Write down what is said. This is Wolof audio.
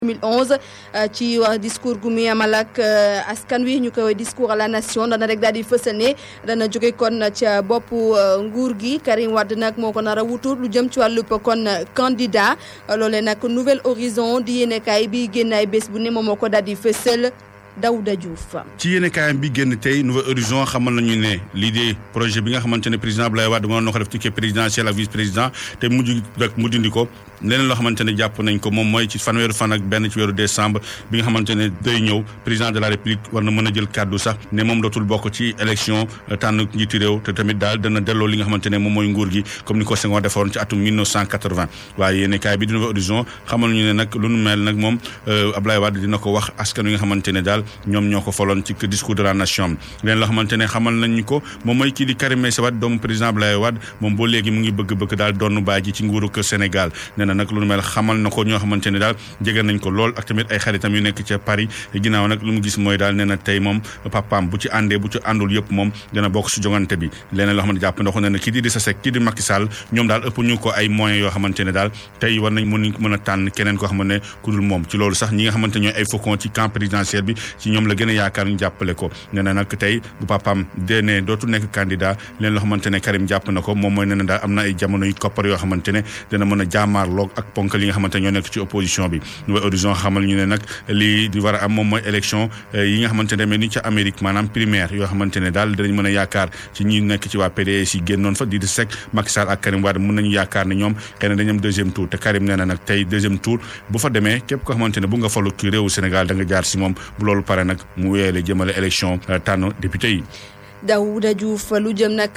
2011 ci wax discours gu muy amal ak askan wi ñu koy discours à la nation dana rek daal di fësal ne dana jóge kon ca boppu nguur gi Karim Wade nag moo ko nar a wutur lu jëm ci wàllub kon candidat loolee nag nouvel horizon di yéenekaay bi génn ay bés bu ne moom moo ko daal di fësal Daouda Diouf. ci yéenekaayam bi génn tey nouvel horizon xamal nañu ne lii de projet bi nga xamante ne président Abdoulaye Wade mënoon na ko def ticket présidentiel ak vice président te mujj rek mu dindi ko leneen loo xamante ne jàpp nañ ko moom mooy ci fanweeru fan ak benn ci weeru décembre bi nga xamante ne day ñëw président de la république war na mën a jël kàddu sax ne moom dootul bokk ci élection tànn njiitu réew te tamit daal dana delloo li nga xamante ne moom mooy nguur gi comme ni ko Senghor defoon ci atum 1980 waaye yéenekaay bi di nouvel horizon xamal nañu ne nag lu nu mel nag moom Abdoulaye Wade dina ko wax askan wi nga xamante ne daal ñoom ñoo ko foloon ci discours de la nation leen loo xamante ne xamal nañu ko moom mooy kii di Karim Meïssa Wade doomu président Abdoulaye Wade moom boo léegi mu ngi bëgg-bëgg daal doon baay ji ci nguuru kër Sénégal nee na nag lu nu mel xamal na ko ñoo xamante ne daal jege nañ ko lool ak tamit ay xaritam yu nekk ca Paris ginnaaw nag lu mu gis mooy daal nee na tey moom papaam bu ci àndee bu ci àndul yëpp moom dina bokk si jongante bi leneen loo xamante jàpp na ko nee na kii di Idrissa Seck kii di Macky Sall ñoom daal ëpp ñu ko ay moyens yoo xamante ne daal tey war nañ mën mën a tànn keneen koo xamante ne ku dul moom ci loolu sax ñi nga xamante ñooy ay faucon ci camp présidentiel bi ci ñoom la gën a yaakaar ñu jàppale ko nee na nag tey bu papaam dee ne dootu nekk candidat leen loo xamante ne Karim jàpp na ko moom mooy nee na daal am na ay jamono yu koppar yoo xamante ne dina mën a jaamaarloog ak ponk li nga xamante ñoo nekk ci opposition bi Nouvel Horizon xamal ñu ne nag lii di war a am moom mooy élection yi nga xamante ne mel ni ca Amérique maanaam primaire yoo xamante ne daal dinañ mën a yaakaar ci ñi nekk ci waa PDS yi génnoon fa di di Seck Macky Sall ak Karim Wade mën nañu yaakaar ne ñoom xëy na dañu am deuxième tour te Karim nee na nag tey deuxième tour bu fa demee képp koo xamante ne bu nga falu ci réewu Sénégal da nga jaar si moom bu loolu pare nag mu weele jëmale élection tànn député yi Daouda Diouf lu jëm nag